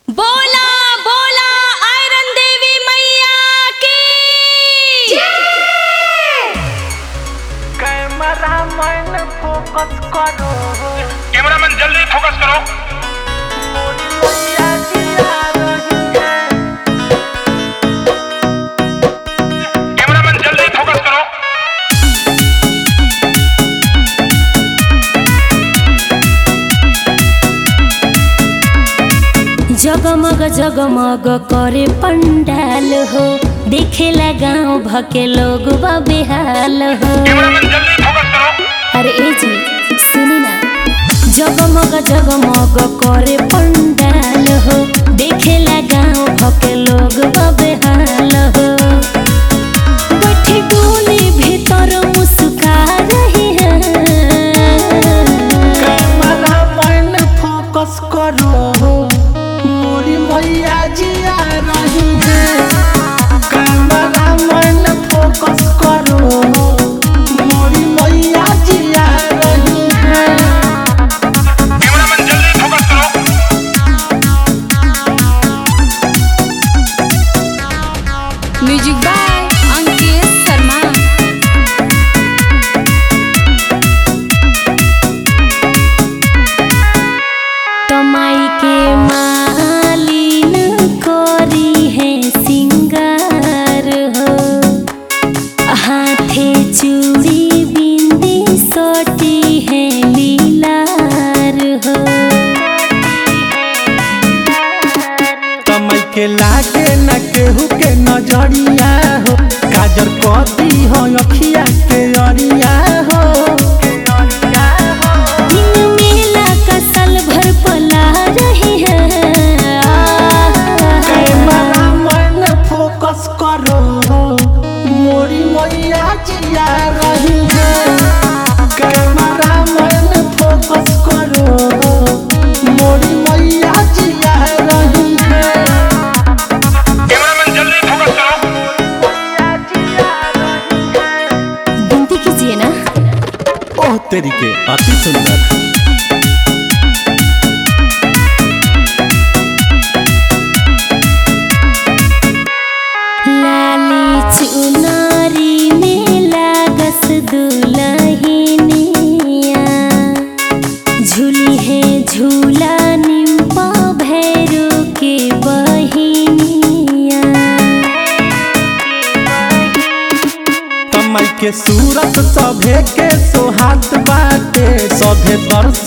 बोला बोला आयरन देवी मैया की कैमरा मैन फोकस करो कैमरामैन जल्दी फोकस करो मोरी मैया जिया रही है कैमरामैन जल्दी फोकस करो जगमग जगमग करे पंडाल हो देखेला गांव भके लोग बा बेहाल हो कैमरामैन जल्दी फोकस करो अरे ए जी सुनी ना जगमग जगमग करे पंडाल हो देखेला गांव भके लोग बा बेहाल हो बैठी डोली भीतर मुस्का रही है कैमरा मैन फोकस करो मोरी मैया जिया रही है कैमरा मैन फोकस करो मोरी मैया जिया रही है कैमरामैन जल्दी फोकस करो म्यूजिक बाय अंकित शर्मा तमाई के मालिन कोरी है सिंगार हो हाथे चूड़ी बिंदी सोटी है लीलार हो समय के लागे न केहू के नजरिया हो काजर कदी हो अखिया के अरिया हो दिन मेला का साल भर पला रही है कैमरा मैन फोकस करो मोरी मैया जिया रही है कैमरा मैन फोकस करो मोरी मैया जिया रही है कैमरामैन जल्दी फोकस करो मैया जिया रही है गिनती कीजिए ना ओह तेरी के अति सुंदर लाली चुनारी में लागस दुलहिनिया झूली है झूला निम्पा भैरू के बहिनिया कमल के सूरत सभे के सोहात बाटे सभे दर्शन